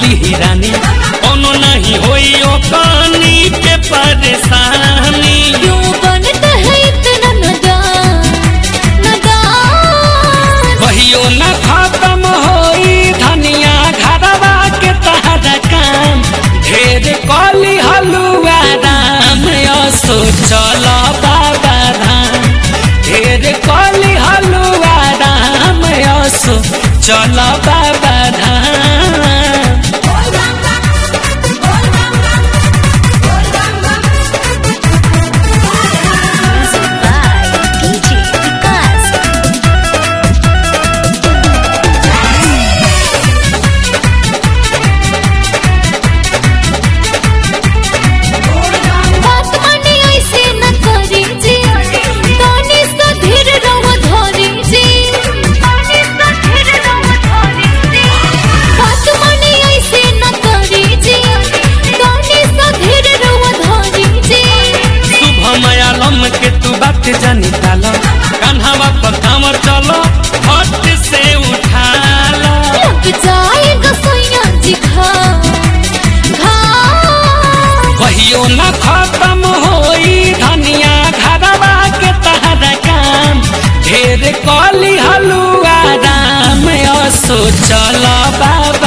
ली रानी कोनो नहीं होई ओ पानी के परेशानी क्यों बनता है इतना नादान नादान कहियो न खत्म होई धनिया घरवा के तहरा काम ढेर कली हलुआ राम असो चल बाबा धाम ढेर कली हलुआ राम असो चल बाबा धाम Music by DJ Vikas. बात माने ऐसे न करी जी तनी सा धीर रहो धरी जी तनी सा धीर रहो धरी जी बात माने ऐसे न करी जी तनी सा धीर रहो धरी जी शुभ मयालम के तू बात जानी डाल कान्हावा पर कामर चलो हट से उठाला लग जाएगा सोया जी खा खा कहियो न खत्म होई धनिया घरवा के तहरा काम ढेर कली हलुआ राम असो चल बाबा